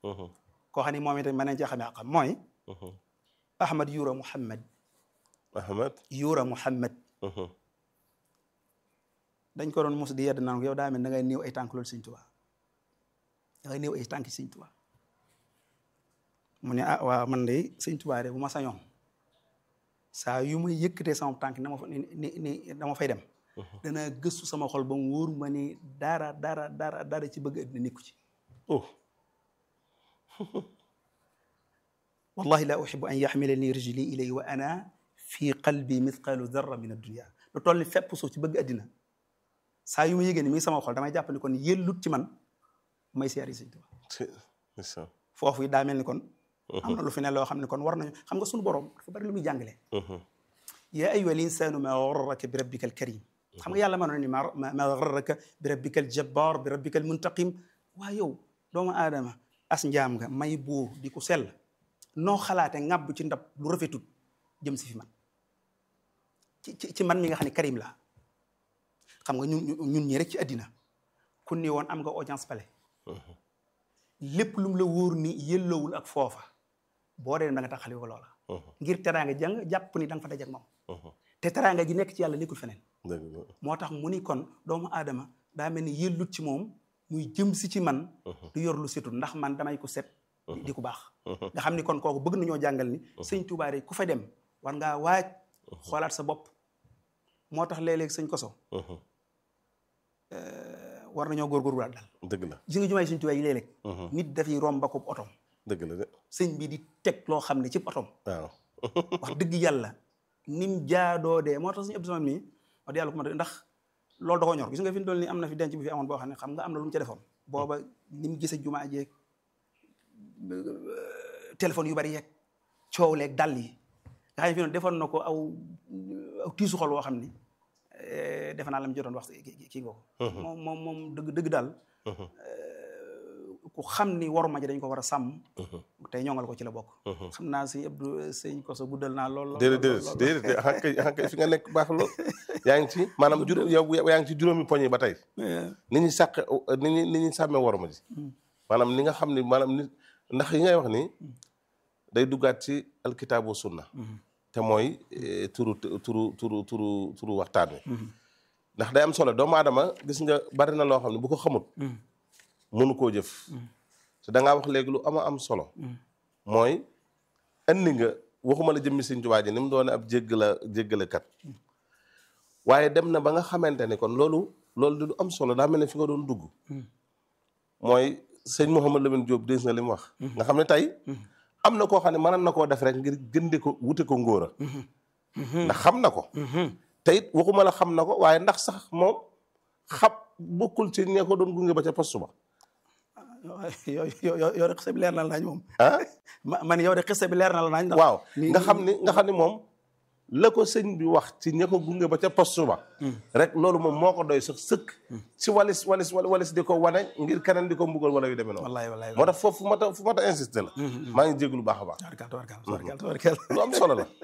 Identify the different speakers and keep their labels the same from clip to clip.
Speaker 1: koo xam ne moom itam mën nañ cee xamee xam mooy Ahmad Yura Muhammad
Speaker 2: Ahmad
Speaker 1: Yura Muhammad dañ ko doon mos di yedd naan ko yow daa mel da ngay néew ay tànk loolu Sëñ Tuubaa da ngay néew ay tànk Sëñ Tuubaa mu ne ah waaw man de Sëñ Tuubaa de bu ma sañoon saa yu may yëkkatee sama tànk na ma fa ni ni dama fay dem danaa gëstu sama xol ba mu wóor ma ni dara dara dara dara ci bëgg addina nekku ci
Speaker 2: oh
Speaker 1: wallahi la uhibu an yaxmila ni rijli ilay wa ana fi qalbi mithqalu darra min addunia lu toll ni fépp suuf ci bëgg addina saa yu ma yëgee ni mi ngi sama xol damay jàpp ni kon yellut ci man may siyaari Sëñ Tuubaa foofu yi daa mel ni kon am na lu fi ne loo xam ne kon war nañu xam nga suñu borom dafa bari lu muy jàngale yaa ayyuha l insanu ma garraka bi rabbika al karim xam nga yàlla mënoon ni ma ma garraka bi rabbika al jabbar bi rabbika al muntaqim waa yow doomu aadama as njaam nga may buur di ko sell noo xalaate ŋàbb ci ndab lu rafetut jëm si fi man ci ci man mi nga xam ne karim la xam nga ñun ñun ñi rek ci àddina kun ni woon am nga audience palais lépp lu mu la wóor ni yëlloowul ak foofa boo dee da nga taxali ko loola ngir teraanga jàng jàpp ni da nga fa dajak moom te teraanga ji nekk ci yàlla nekkul feneen moo tax mu ni kon doomu aadama daa mel ni yëllut ci moom muy jëm si ci man du yor lu setul ndax man damay ko set di ko baax nga xam ni kon kooku bëgg nañoo jàngal ni sëñ Tuubaa rek ku fa dem war ngaa waaj xoolaat sa bopp moo tax léeg-léeg sëñ koso war nañoo góorgóorlu daal
Speaker 2: dëgg la
Speaker 1: gis nga jumaay sëñ Tuubaa yi léeg-léeg nit dafay romb ak otom
Speaker 2: dëgg la de
Speaker 1: sëñ bi di teg loo xam ne ci otom
Speaker 2: waaw
Speaker 1: wax dëgg yàlla nim jaadoo dee moo tax suñu Abdou Samad mii wax dëgg yàlla ko ma ndax loolu da ko ñor gis nga fi mu toll nii am na fi denc bi fi amoon boo xam ne xam nga am na lu mu ca defoon booba ni mu gisee jumaa jeeg téléphone yu bari yeeg coow leeg dàll yi nga xam ne fi noonu defoon na ko aw aw tiisu xol woo xam ni defe naa la mu jotoon wax kii nga ko moom moom moom dëgg dëgg daal ku xam ni waruma ji dañ ko war a sàmm tey ñongal ko ci la bokk xam naa sëñ Abdou sëñ Koso guddal naa lool
Speaker 2: déedéet déedéet déedéet xankay xankay fi nga nekk baax lool yaa ngi ci maanaam juróom yow yaa ngi ci juróomi poñ yi ba tey ni ñuy sàq ni ñuy ni ñuy sàmmee waruma ji maanaam ni nga xam ni maanaam nit ndax yi ngay wax ni day duggaat ci alkitaabu sunna te mooy turu turu turu turu turu waxtaan wi ndax day am solo doomu aadama gis nga bari na loo xam ne bu ko xamut mënu koo jëf te da ngaa wax léegi lu ama am solo mooy andi nga waxuma la jëmmi Sëñ Tuubaa ji ni mu doone ab jéggala jéggalekat waaye dem na ba nga xamante ni kon loolu loolu di lu am solo daa mel ne fi nga doon dugg mooy sëñ Mouhamad Lamine Diop dégg nga li mu wax nga xam ne tey am na koo xam ne mënoon na koo def rek ngir gënde ko wute ko ngóora ndax xam na ko te it waxuma la xam na ko waaye ndax sax moom xam bokkul ci ñe ko doon gunge ba ca poste ba
Speaker 1: yow yow yow de xisa bi leer na la nañ moom
Speaker 2: ah
Speaker 1: man yow de xisa bi leer na la nañ ndax
Speaker 2: waaw nga xam ni nga xam ni moom la ko sëñ bi wax ci ña ko gunge ba ca poste ba rek loolu moom moo ko doy sax sëkk ci walis walis walis di ko wane ngir keneen di ko mbugal wala yu demee noonu
Speaker 1: wallaay wallaay
Speaker 2: moo tax foofu fu ma ta fu ma ta insisté la maa ngi jéglu baax a baax
Speaker 1: tabarkal tabarkal tabarkal tabarkal
Speaker 2: lu am solo la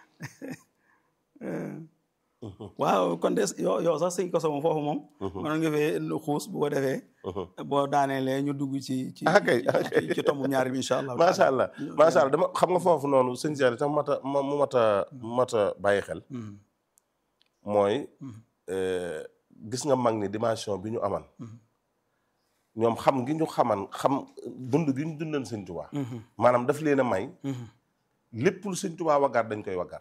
Speaker 1: waaw kon de yow yow sax sëñ koso moom foofu moom mënoon nga fee xuus bu ko defee boo daaneelee ñu dugg ci ci
Speaker 2: ah kay ah kay
Speaker 1: ci tomb ñaari bi incha allah
Speaker 2: macha allah macha allah dama xam nga foofu noonu sëñ Cheikh tax mat a mu mat a mat a bàyyi xel mooy gis nga mag ni dimension bi ñu aman ñoom xam gi ñu xaman xam dund gi ñu dundan sëñ Tuubaa maanaam daf leen a may lépp lu sëñ Tuubaa waggar dañ koy waggar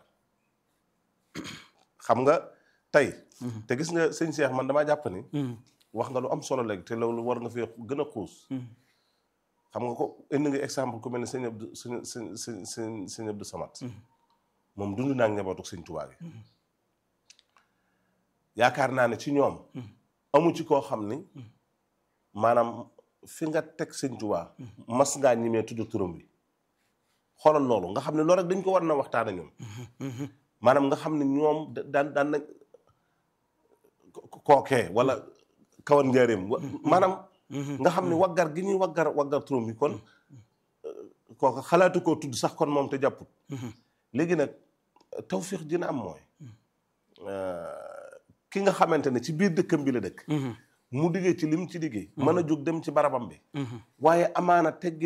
Speaker 2: xam nga tey te gis nga sëñ Cheikh man damaa jàpp ni wax nga lu am solo léegi te loolu war nga fee gën a xuus xam nga ko indi nga exemple ku mel ne sëñ Abdou sëñ sëñ sëñ sëñ sëñ Abdou Samad moom dund naa njabootu sëñ Tuubaa gi yaakaar naa ne ci ñoom amu ci koo xam ni maanaam fi nga teg sëñ Tuubaa mas ngaa ñimee tudd turam bi xoolal loolu nga xam ne loolu rek dañ ko war na waxtaane ñoom maanaam nga xam ne ñoom daan daan na kookee wala kawan njaareem maanaam nga xam ne waggar gi ñuy waggar waggar turam bi kon kooka xalaatu koo tudd sax kon moom te jàpput léegi nag tawfiix dina am mooy ki nga xamante ne ci biir dëkkam bi la dëkk mu diggee ci lim ci diggee mën a jóg dem ci barabam bi waaye amaana teggi